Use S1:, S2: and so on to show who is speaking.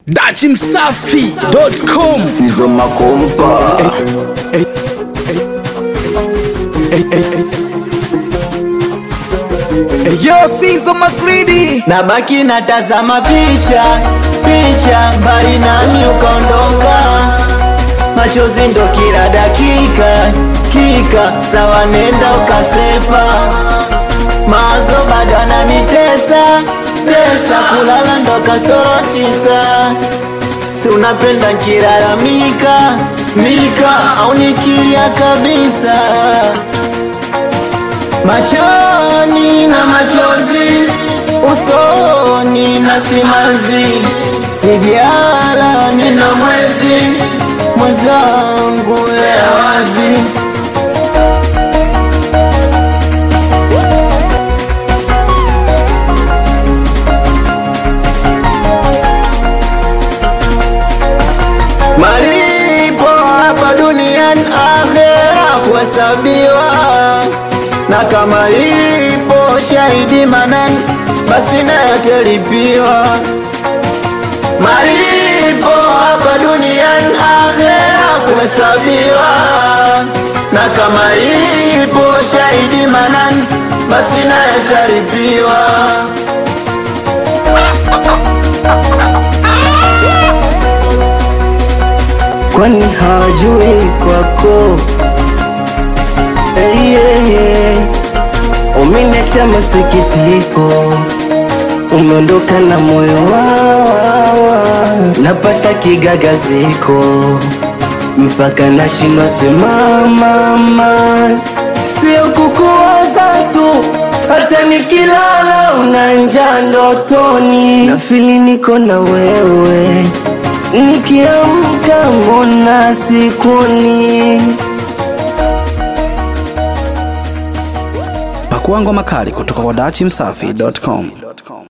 S1: dachimsafi.com
S2: Fizo makompa
S1: Yo, Sizo Magridi
S2: nabaki natazama picha picha, mbali nami ukaondoka, machozi ndo kila dakika kika, sawa nenda ukasepa, mawazo bado ananitesa tesa, kulala ndo kasoro tisa, si unapenda nkilalamika mika au nikilia kabisa machoni na machozi usoni na simanzi sijala nina mwezi mwenzangu ya wazi malipo hapa duniani akhera kuhesabiwa na kama ipo shahidi manani basi nayo talipiwa malipo hapa duniani akhera kuhesabiwa na kama ipo shahidi manani basi nayo talipiwa kwani hawajui kwako hey, yeah, yeah. Umeniacha masikitiko, umeondoka na moyo wawa, napata kigagaziko mpaka nashindwa simamama, sio kukuwaza tu, hata nikilala unanja ndotoni, nafili niko na wewe, nikiamka mbona sikuoni
S1: Pakua ngoma kali kutoka kwa dachimsafi.com